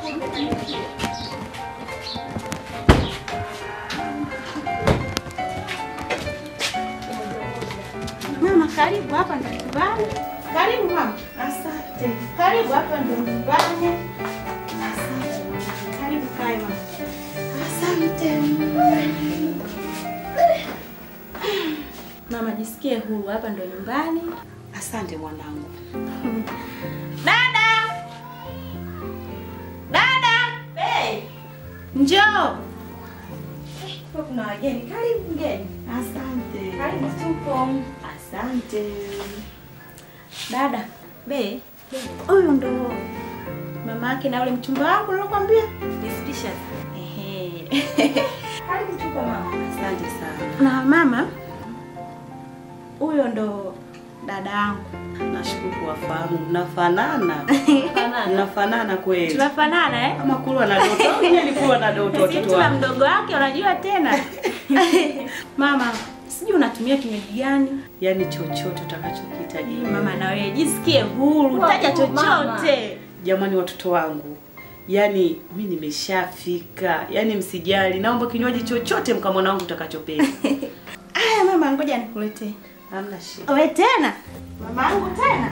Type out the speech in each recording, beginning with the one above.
Mama, karibu hapa ndo nyumbani. Karibu mama. Asante. Karibu hapa ndo nyumbani. Asante. mama. Karibu kae mama. Asante. Mama, jisikie huru, hapa ndo nyumbani. Asante mwanangu. Dada! Dada! Hey! Njoo. Kwa kuna wageni. Karibu mgeni. Asante. Karibu tupo. Asante. Dada, be, huyu ndo mama yake na ule mchumba wangu nilokuambia. Nisipisha. Ehe. Karibu tupo mama. Asante sana. Na mama, huyo ndo dada yangu. Nashukuru kuwafahamu. Mnafanana. Mnafanana kweli. Tunafanana eh? Kama kulwa na doto. au Yeye alikuwa na doto Sisi watoto tuna wangu. mdogo wake unajua tena. Mama, sijui unatumia kinywaji gani? Yaani chochote utakachokihitaji. Mama na wewe jisikie huru, taja chochote. Jamani watoto wangu. Yaani mi nimeshafika. Yaani msijali. Naomba kinywaji chochote mkamwana wangu utakachopenda. Aya mama, ngoja nikuletee. Hamna shida. Wewe tena? Mama yangu tena?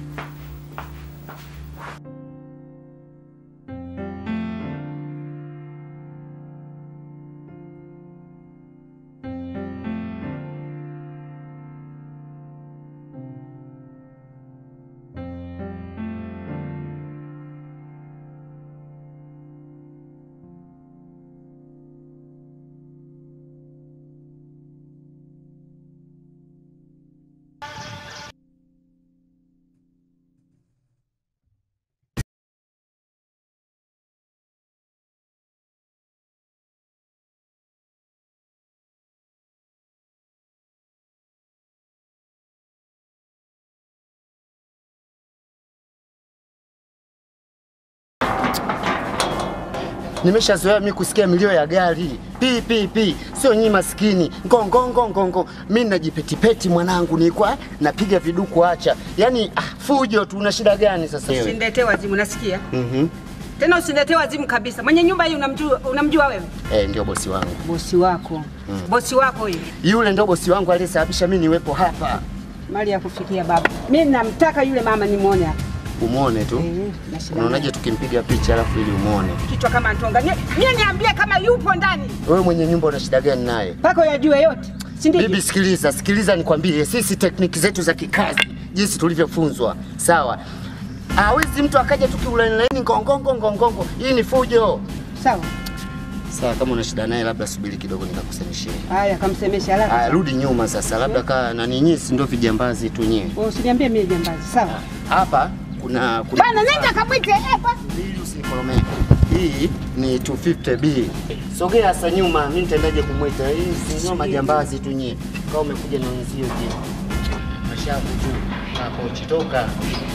Nimeshazoea mimi kusikia milio ya gari pi pi pi, sio nyinyi maskini ngongo ngongo ngongo. Mimi najipetipeti mwanangu, nilikuwa napiga viduku, acha yani ah, fujo tu. Una shida gani sasa wewe? Usiniletee wazimu, nasikia Mhm. tena, usiniletee wazimu kabisa. Mwenye nyumba hii unamjua, unamjua wewe? Eh, ndio bosi wangu Bosi wako bosi wako huyu, yule, ndio bosi wangu aliyesababisha mimi niwepo hapa. mali ya kufikia baba. Mimi namtaka yule mama nimwone hapa. Umwone tu. Eh, na shida Unaonaje naye. tukimpiga picha alafu ili umwone? kichwa kama ntonga? Nye- Mie niambie kama yupo ndani Wewe mwenye nyumba una shida gani naye? mpaka yajue yote, si ndivyo? Bibi, sikiliza, sikiliza nikwambie, sisi tekniki zetu za kikazi jinsi tulivyofunzwa, sawa? Hawezi mtu akaja tu kiulaini ngongongo ngongongo, hii ni fujo. Sawa, Sawa, kama una shida naye, labda subiri kidogo nikakusemeshie. haya, kamsemesha haraka. Aya, rudi nyuma sasa, labda kaa na ninyi, si ndio vijambazi tu nyie. Wewe Usiniambie mimi jambazi, sawa? Hapa kuna kuna Bana, nenda kamwite hapa. mbili, usinikolomee. Hii ni 250B. Sogea sasa nyuma, mimi nitaendaje kumwita? Hii si ndio majambazi tu nyie. Kama umekuja na wenzio je. Mashavu tu. Hapo chitoka.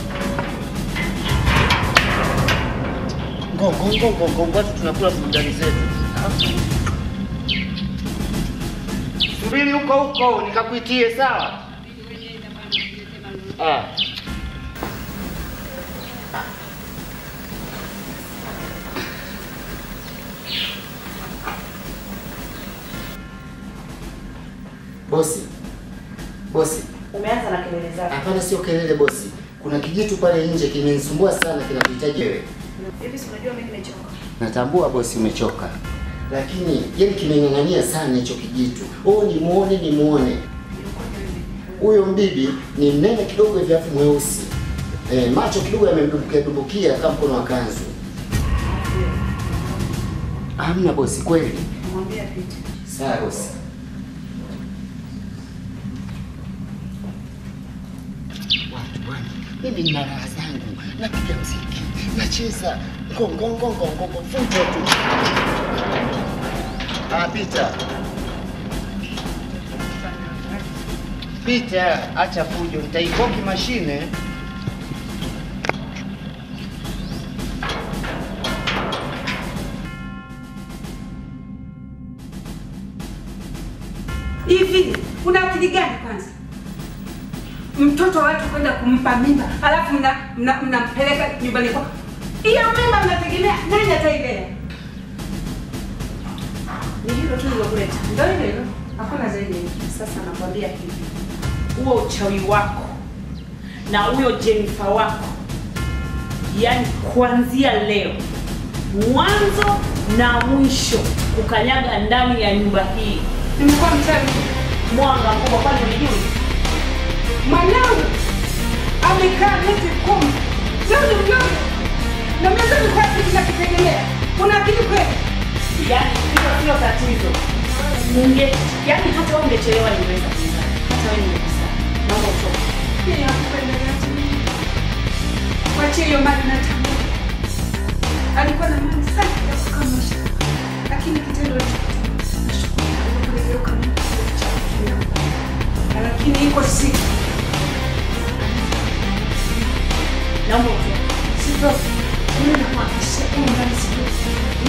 Ngongo ngongo ngongo, watu tunakula burudani zetu. Subiri huko huko nikakuitie, sawa? Ah. Bosi, bosi, Umeanza na kelele zako. hapana, sio kelele bosi. Kuna kijitu pale nje kimenisumbua sana, kinakuhitaji wewe. Hivi si unajua mimi nimechoka. Natambua bosi, umechoka, lakini yani kimeng'ang'ania sana hicho kijitu. Oh, nimuone nimuone. Huyo mbibi ni mnene kidogo hivi, afu mweusi e, macho kidogo yamedumbukia dumbukia kama mkono wa kanzu. Hamna bosi, kweli. Mwambie apite. Sawa bosi. Watu bwana, mimi nina raha zangu, napiga mziki, nacheza ngongongo ngongongo, fujo tu. Ah, pita pita, acha fujo, nitaikoki mashine. Hivi una akili gani kwanza? Mtoto wa watu kwenda kumpa mimba, alafu mnampeleka mna, mnampeleka nyumbani kwako. Hiyo mimba mnategemea nani atailea? Ni hilo tu lilokuleta. Ndio hilo hilo. Hakuna zaidi ya hilo. Sasa nakwambia hivi, huo uchawi wako na huyo Jennifer wako, yaani kuanzia leo mwanzo na mwisho kukanyaga ndani ya nyumba hii, Nimekuwa mchawi. mwanga mkubwa, kwani ulijui? Mwanangu amekaa miezi kumi. Sio ni mdogo. Na miezi mikubwa tunakitegemea. Una akili kweli? Yaani hilo sio tatizo. Unge, yaani hata wewe ungechelewa ingeweza kuzaa. Hata wewe ningekusa. Naomba utoke. Mimi nakupendelea tu. Wachie hiyo mali na tamaa. Alikuwa na mali sana ya kukamusha. Lakini kitendo alichokitenda. Nashukuru alipogeuka Mungu cha Lakini iko siku Naomba utoke. sitoki. Mimi nakuhakikishia kwamba ndani sitoki.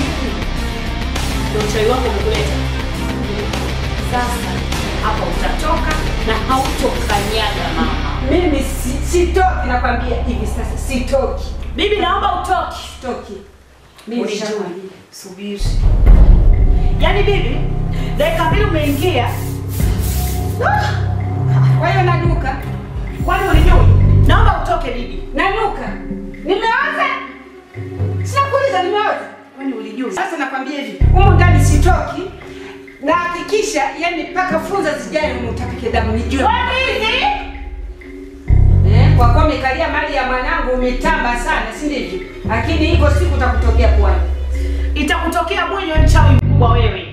Ndio uchawi wako umekuleta. Sasa hapa utatoka na hautokanyaga mama. Mimi si- sitoki nakwambia hivi sasa sitoki. Bibi naomba utoke. Sitoki. Mimi Ulijui. nishakwambia. Subiri. Yaani bibi, dakika mbili umeingia. Kwa hiyo nanuka. Kwani ulijui? Naomba utoke bibi. Nanuka. Nimeoza. Sinakuuliza nimeoza. Kwani ulijui? Sasa nakwambia hivi, humu ndani sitoki. Na hakikisha yani mpaka funza zijae humu utapike damu nijue. Kwa nini? Eh, kwa kuwa umekalia mali ya mwanangu umetamba sana, si ndivyo? Lakini iko siku utakutokea puani. Itakutokea mwenye mchawi mkubwa wewe.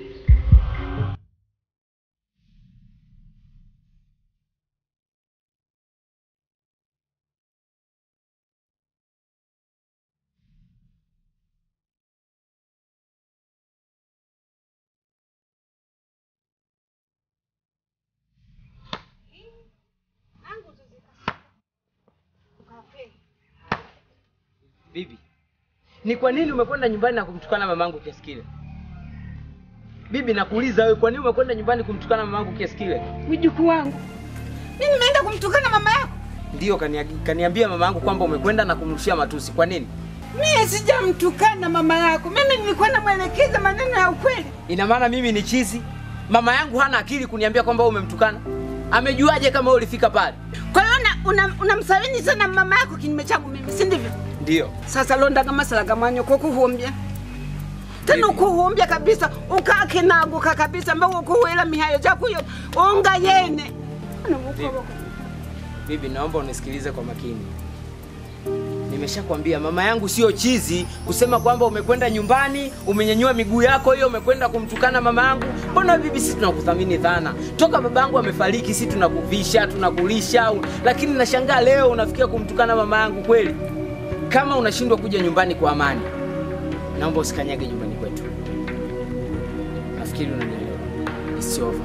Bibi, ni kwa nini umekwenda nyumbani na kumtukana mamangu kiasi kile? Bibi, nakuuliza wewe, kwa nini umekwenda nyumbani kumtukana mamangu kiasi kile? Mjukuu wangu. Mimi nimeenda kumtukana mama yako. Ndiyo, kania- kaniambia mamangu kwamba umekwenda na kumrushia matusi. Kwa nini? Mimi sijamtukana mama yako. Mimi nilikuwa namwelekeza maneno ya ukweli. Ina maana mimi ni chizi? Mama yangu hana akili kuniambia kwamba wewe umemtukana? Amejuaje kama wewe ulifika pale? Kwa hiyo una- unamsawini sana mama yako kinyume changu mimi, si ndivyo? Ndiyo. sasa londaga masala gamanyo kokuhumbya tena ukuhumbya kabisa ukakenaguka kabisa mba ukuhwela mihayo jakuyo unga yene Ano ukoboko. Bibi, naomba unisikilize kwa makini. Nimeshakwambia mama yangu sio chizi kusema kwamba umekwenda nyumbani umenyanyua miguu yako hiyo umekwenda kumtukana mama yangu. Mbona bibi, sisi tunakuthamini sana toka baba yangu amefariki, sisi tunakuvisha tunakulisha, u- lakini nashangaa leo unafikia kumtukana mama yangu kweli. Kama unashindwa kuja nyumbani kwa amani, naomba usikanyage nyumbani kwetu. Nafikiri unanielewa. It's over.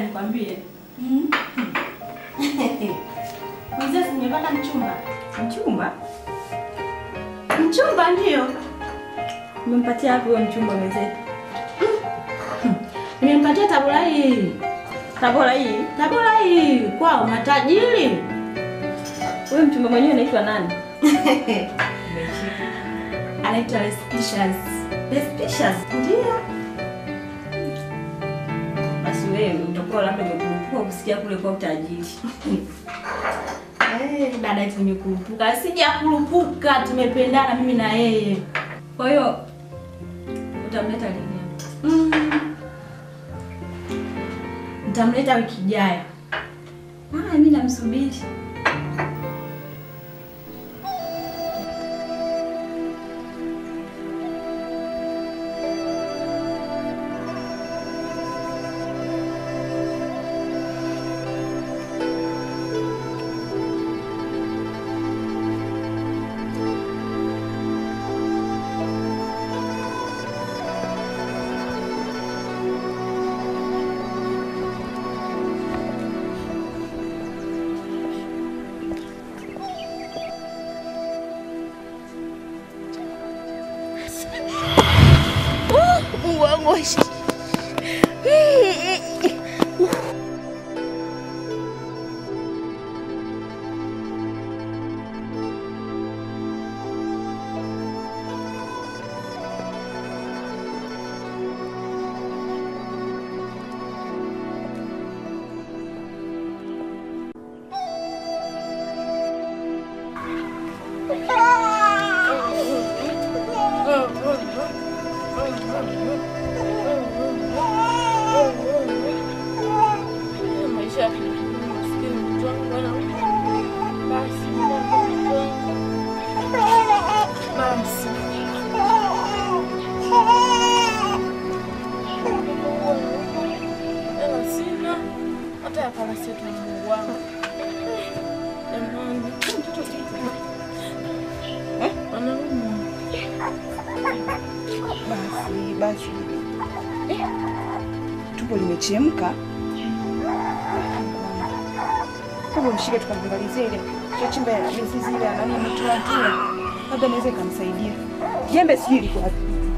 nikwambie. Mzee, nimepata mchumba. Mchumba? Mchumba ndio. Umempatia hapo huyo mchumba mwenzetu? Nimempatia tabora hii. Tabora hii? Tabora hii kwao matajiri. Huyo mchumba mwenyewe anaitwa nani? Anaitwa Respicious. Respicious. Ndio. Basi wewe utakuwa labda umekurupuka kusikia kule kwa utajiri. Eh, dada kwenye kurupuka. Sija kurupuka, tumependana mimi na yeye. Kwa hiyo utamleta lini? Mm. Nitamleta wiki ijayo. Ah, mimi namsubiri. Basi basi, Eh, tumbo limechemka. Hebu mshike tukamwangalizie ile chachimba ya mizizi ile ya nani ametoa toa, labda naweza ikamsaidia. Jembe sijui liko wapi.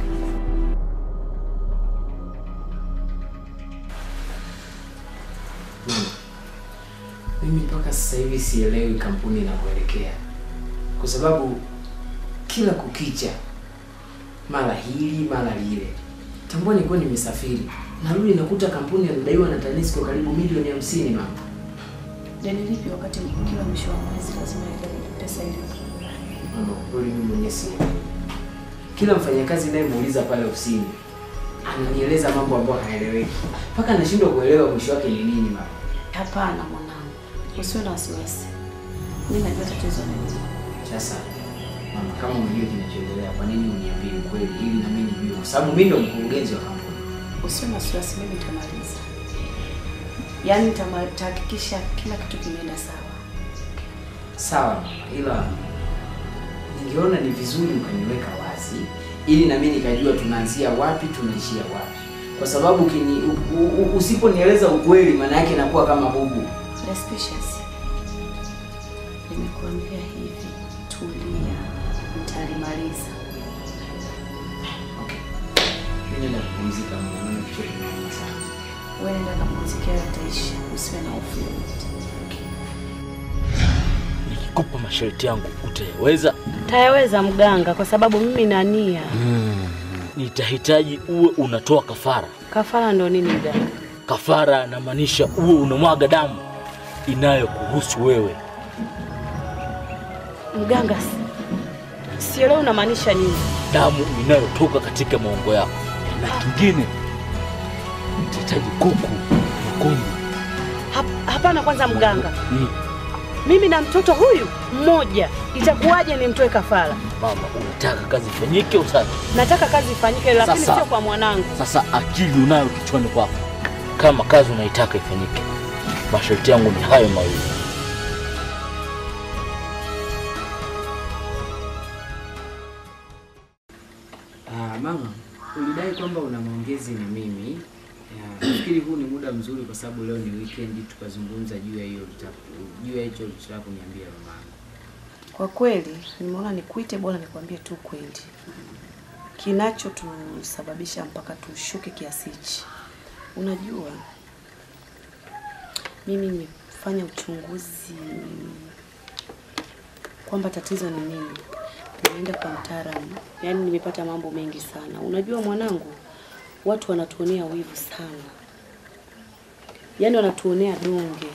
Mama, mimi mpaka sasa hivi sielewi kampuni inakuelekea, kwa sababu kila kukicha mara hili mara lile. Tambua nilikuwa nimesafiri, narudi nakuta kampuni inadaiwa na TANESCO karibu milioni hamsini. Mama, Deni lipi wakati kila mwisho wa mwezi lazima ile pesa ile? mama, kweli mimi mwenyewe sielewi. Kila mfanyakazi nayemuuliza pale ofisini ananieleza mambo ambayo haeleweki, mpaka anashindwa kuelewa mwisho wake ni nini. Mama, Hapana mwanangu, usiwe na wasiwasi. Mimi najua tatizo ni nini. Sasa mama, kama unajua kinachoendelea, kwa nini uniambie ukweli ili na mimi nijue, kwa sababu mimi ndo mkurugenzi wa kampuni. Usiwe na wasiwasi, mimi nitamaliza. Yaani nitama- nitahakikisha kila kitu kimeenda sawa. Sawa mama, ila ningeona ni vizuri ukaniweka wazi ili na mimi nikajua tunaanzia wapi tunaishia wapi, kwa sababu kini, u, u, u, usiponieleza ukweli, maana yake inakuwa kama bubu. Respicious. Nimekuambia hivi, tulia, nitalimaliza. Okay, mimi naenda kupumzika, mama, maana kichwa kinauma sana. Wewe nenda kapumzike, yataisha. Usiwe na hofu yoyote. Nikikupa masharti yangu utayaweza? Tayaweza mganga, kwa sababu mimi na nia. Nitahitaji uwe unatoa kafara. Kafara ndo nini mganga? Kafara namaanisha uwe unamwaga damu inayokuhusu wewe. Mganga, si- sielewi unamaanisha nini. damu inayotoka katika maungo yako. Na kingine, nitahitaji kuku mwekundu. Hap- Hapana, kwanza mganga, Ni mimi na mtoto huyu mmoja, itakuwaje nimtoe kafara? mama, unataka kazi ifanyike utaki? Nataka kazi ifanyike, lakini Sasa. sio kwa mwanangu. Sasa akili unayo kichwani kwako, kama kazi unaitaka ifanyike, masharti yangu ni hayo mawili. Ah, mama, ulidai kwamba una maongezi na mimi ya, nafikiri huu ni muda mzuri kwa sababu leo ni weekend tukazungumza juu ya hiyo ulitaka- juu ya hicho ulichotaka kuniambia mamangu. Kwa kweli nimeona nikuite, bora nikwambie tu kweli kinachotusababisha mpaka tushuke kiasi hichi. Unajua, mimi nimefanya uchunguzi kwamba tatizo ni nini. Nimeenda kwa mtaalamu, yaani nimepata mambo mengi sana. Unajua mwanangu, watu wanatuonea wivu sana, yaani wanatuonea donge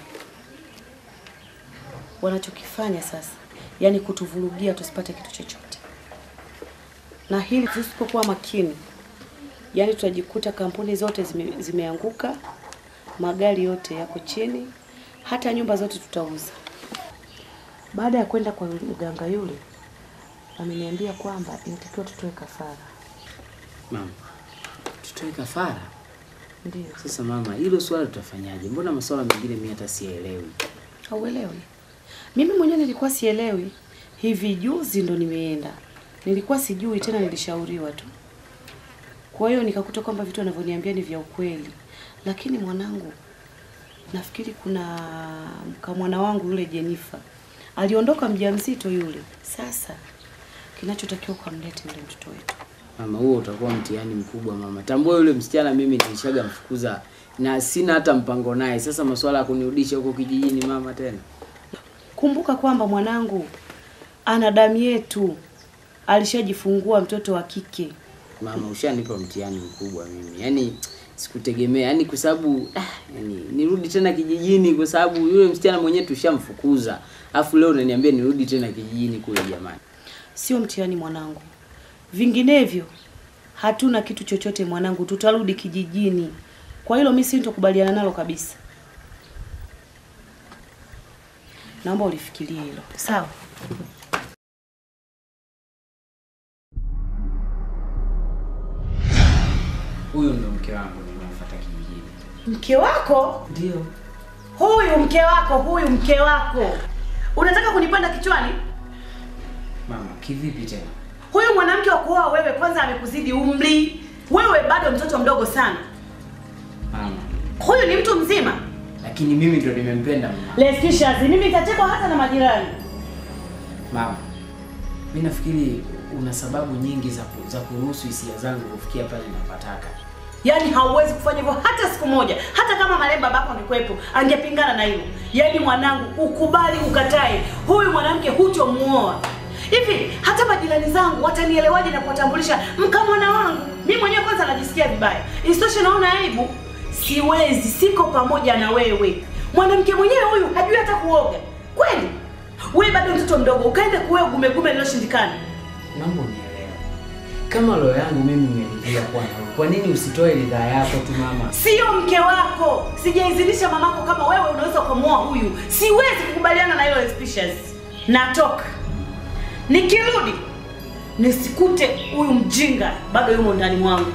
wanachokifanya sasa, yani kutuvurugia tusipate kitu chochote, na hili tusipokuwa makini, yani tutajikuta kampuni zote zime, zimeanguka, magari yote yako chini, hata nyumba zote tutauza. Baada ya kwenda kwa mganga yule, ameniambia kwamba inatakiwa tutoe kafara. Mama, tutoe kafara? Ndio. Sasa mama, hilo swala tutafanyaje? Mbona masuala mengine mimi hata sielewi. Hauelewi? Mimi mwenyewe nilikuwa sielewi. Hivi juzi ndo nimeenda, nilikuwa sijui tena, nilishauriwa tu. Kwa hiyo nikakuta kwamba vitu wanavyoniambia ni vya ukweli, lakini mwanangu, nafikiri kuna mkamwana wangu yule Jenifa aliondoka mjamzito yule. Sasa kinachotakiwa kumlete yule mtoto wetu. Mama, huo utakuwa mtihani mkubwa mama. Tambua yule msichana mimi nilishaga mfukuza na sina hata mpango naye. Sasa masuala ya kunirudisha huko kijijini mama tena. Kumbuka kwamba mwanangu ana damu yetu, alishajifungua mtoto wa kike. Mama, ushanipa mtihani mkubwa mimi. Yaani sikutegemea. Yaani kwa sababu ah, yani nirudi tena kijijini kwa sababu yule msichana mwenyewe tushamfukuza. Alafu leo unaniambia nirudi tena kijijini kule jamani. Sio mtihani mwanangu, vinginevyo hatuna kitu chochote mwanangu, tutarudi kijijini. Kwa hilo mimi sitokubaliana nalo kabisa. Naomba ulifikirie hilo, sawa? Huyu ndo mke wangu nimemfuata kijijini. Mke wako Ndio. huyu, mke wako huyu, mke wako unataka kunipanda kichwani? Mama, kivipi tena? Huyu mwanamke wa kuoa wewe, kwanza amekuzidi umri, wewe bado mtoto mdogo sana. Mama, Huyu ni mtu mzima. lakini mimi ndo nimempenda mama. Leskishazi, mimi nitachekwa hata na majirani. Mama, mi nafikiri una sababu nyingi za, ku, za kuruhusu hisia zangu kufikia pale napataka. Yaani hauwezi kufanya hivyo hata siku moja. Hata kama marehemu babako angekuwepo, angepingana na hilo. Yaani mwanangu, ukubali ukatae, huyu mwanamke hutomuoa. Hivi hata majirani zangu watanielewaje na kuwatambulisha mkamwana wangu? Mimi mwenyewe kwanza najisikia vibaya. Isitoshe naona aibu. Siwezi, siko pamoja na wewe. Mwanamke mwenyewe huyu hajui hata kuoga. Kweli? Wewe bado mtoto mdogo, ukaende kuoa gumegume liloshindikana. Naomba unielewe. Kama roho yangu mimi imeridhia kuwa nawe, kwa nini usitoe ridhaa yako tu mama? Sio mke wako. Sijaizilisha mamako kama wewe unaweza kumuoa huyu. Siwezi kukubaliana na hilo species. Natoka. Nikirudi nisikute huyu mjinga bado yumo ndani mwangu.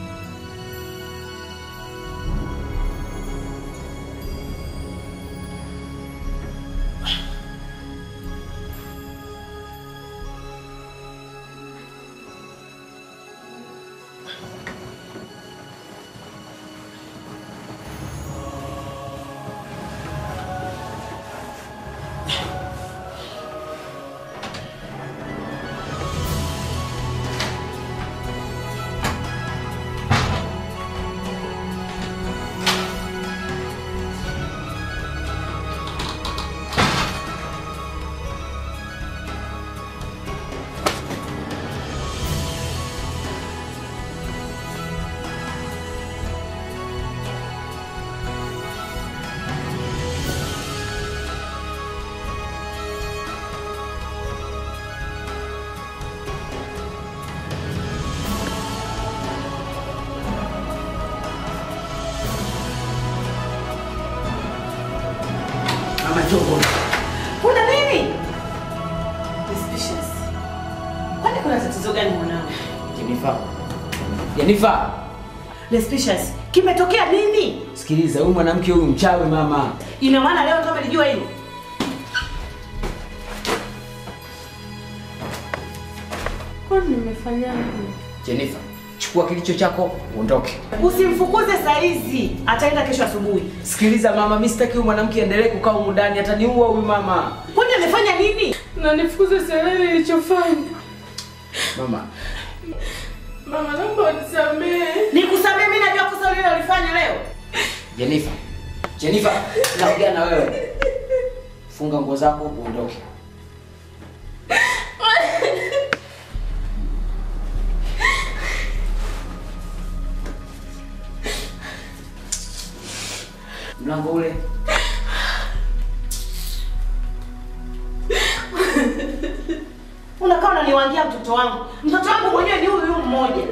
Mama Jongo. Kuna nini? Suspicious. Kwani kuna tatizo gani mwanangu? Jenifa. Jenifa, Suspicious. Kimetokea nini? sikiliza, huyu mwanamke huyu mchawi mama. Ina maana leo ndo umelijua hilo? Kwani nimefanyaje? Jenifa, chukua kilicho chako uondoke. Usimfukuze saa hizi, ataenda kesho asubuhi. Sikiliza mama, mimi sitaki huyu mwanamke endelee kukaa humu ndani, ataniua huyu mama. Kwani amefanya nini? Na nifukuze sielewi nilichofanya. Mama, Mama naomba unisamehe. Nikusamee, mimi najua kosa lile ulifanya leo. Jennifer. Jennifer, naongea na wewe. Funga nguo zako uondoke. Mlango ule. Unakaa unaniwangia mtoto wangu. Mtoto wangu mwenyewe ni huyu huyu mmoja.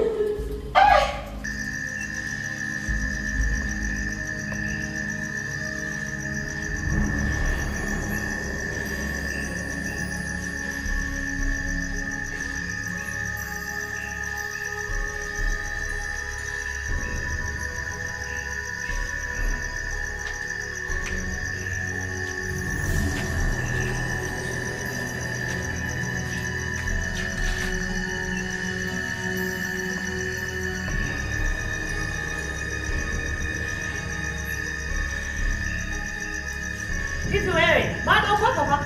Hivi wewe bado uko hapa?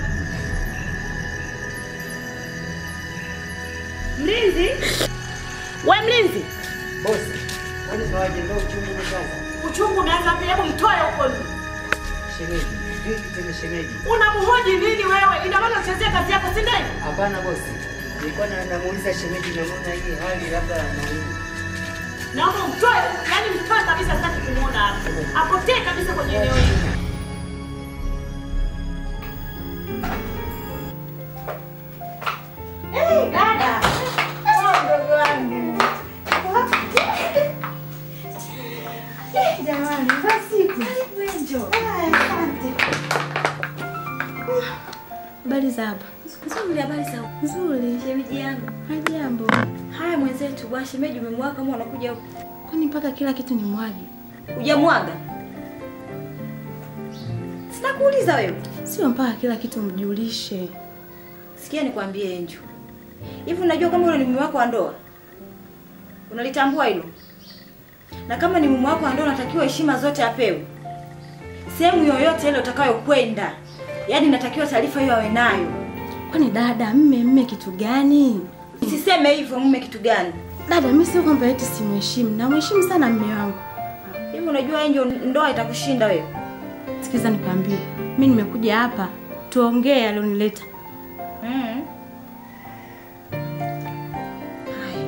Mlinzi? We mlinzi, Bosi, kwani kawaje ndio uchungu umeanza? uchungu umeanza pia, hebu mtoe huko. Shemeji, vipi tena shemeji? Unamhoji nini wewe? Ina maana unachezea kazi yako, si ndio? Hapana bosi. Nilikuwa na namuuliza shemeji namuona hii hali labda anaumwa. Naomba umtoe, yani mtoe kabisa, sitaki kumuona hapa. Apotee kabisa kwenye eneo hili. Hey, dada. Oh, mdogo wangu. Eh, Jamani, basi karibu njoo. Asante. Habari za hapa? Nzuri, habari za Nzuri. shemeji yangu. Hajambo. Haya mwenzetu, bwana shemeji umemwaga kama unakuja huku. Kwani mpaka kila kitu ni mwagi? Hujamwaga? Sina kuuliza wewe. Sio mpaka kila kitu mjulishe. Sikia nikwambie Enjo. Hivi unajua kama ule ni mume wako wa ndoa? Unalitambua hilo? Na kama ni mume wako wa ndoa unatakiwa heshima zote apewe. Sehemu yoyote ile utakayokwenda. Yaani natakiwa taarifa hiyo awe nayo. Kwani dada, mme mme kitu gani? Usiseme hivyo mume kitu gani? Dada, mimi sio kwamba eti simheshimu, namheshimu sana mme wangu. Hivi unajua Enjo ndoa itakushinda wewe? Sikiza nikwambie, mimi nimekuja hapa tuongee alionileta. Mm. Haya.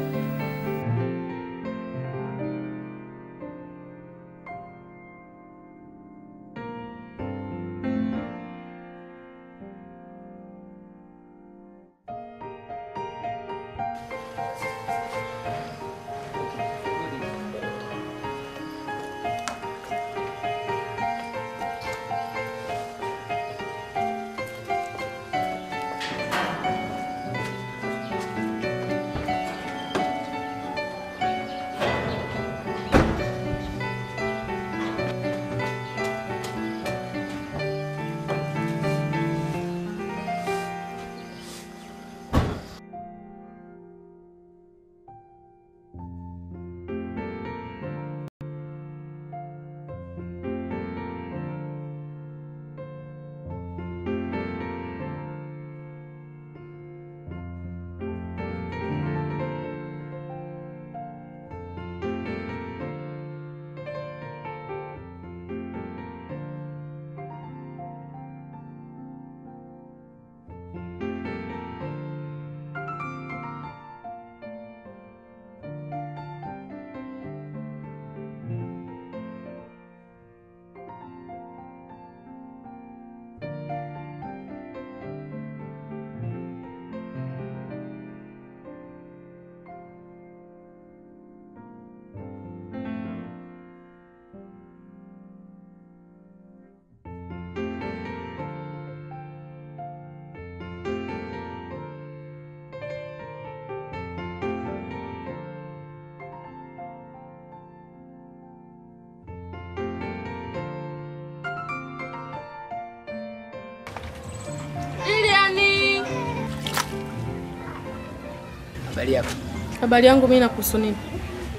Liliani. Habari yako? Habari yangu mimi nakuhusu nini?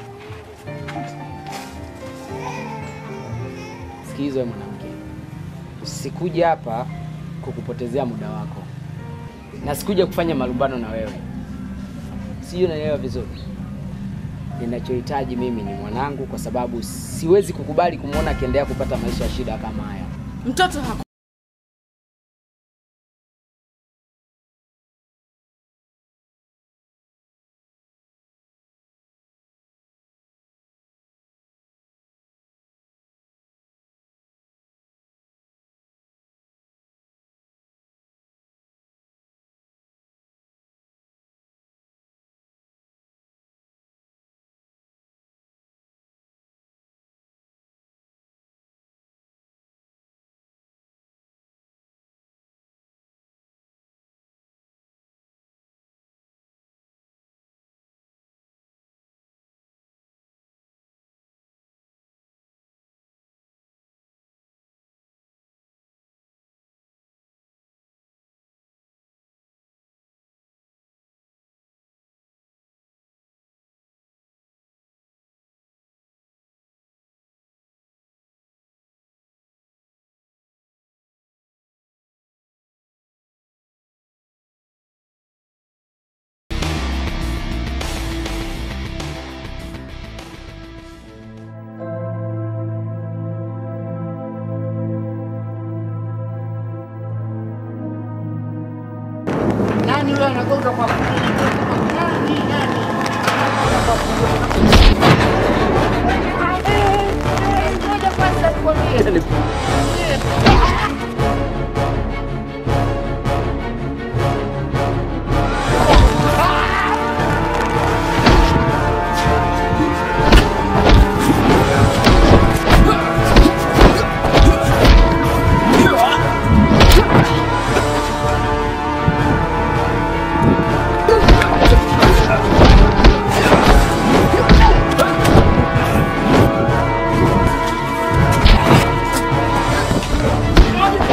Sikiliza wewe mwanamke, sikuja hapa kukupotezea muda wako na sikuja kufanya malumbano na wewe, sijui unanielewa vizuri. Ninachohitaji mimi ni mwanangu, kwa sababu siwezi kukubali kumwona akiendelea kupata maisha ya shida kama haya. Mtoto haku Nani yule anagonga kwa nani? Nani? Ngoja kwanza nikwambie. Moja.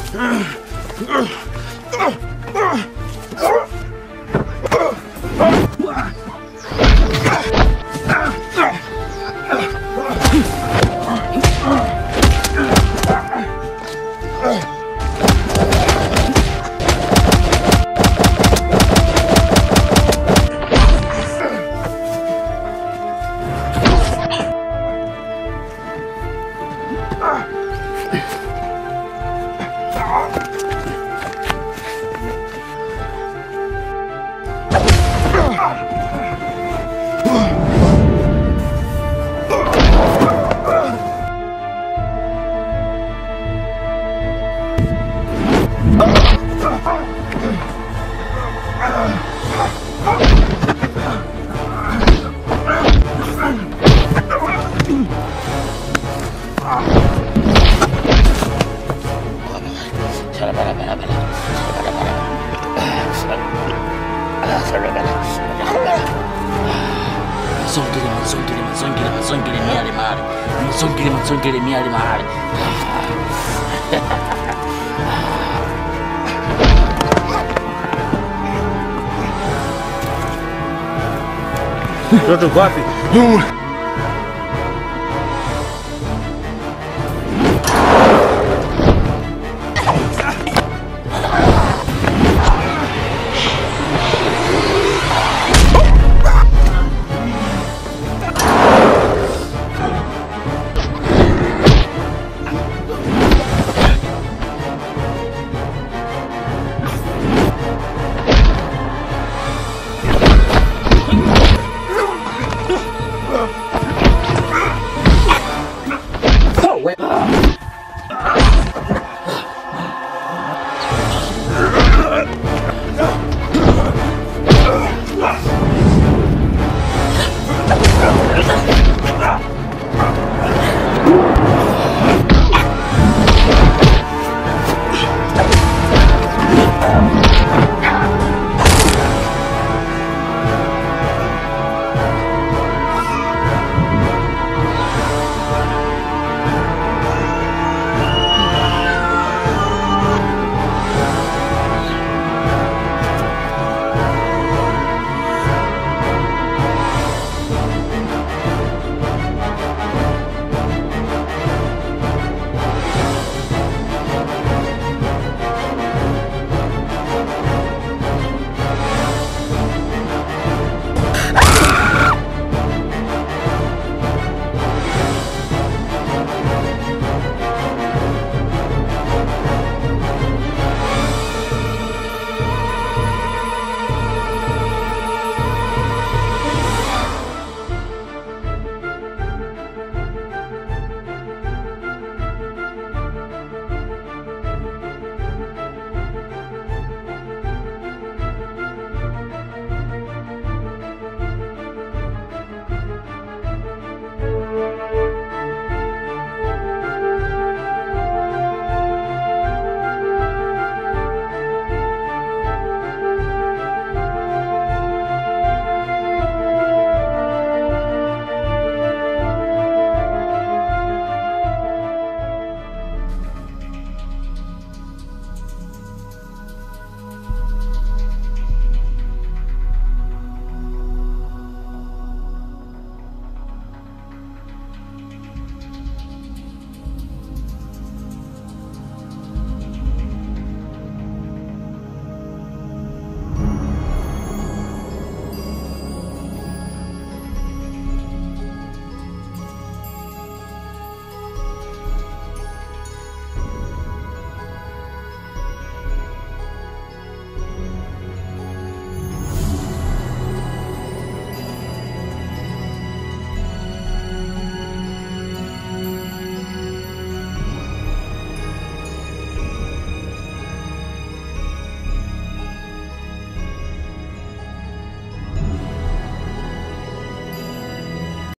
Mazongele, mazongele, mazongele, mazongele miale mahali. Mazongele, mazongele miale mahali. Mtoto uko wapi?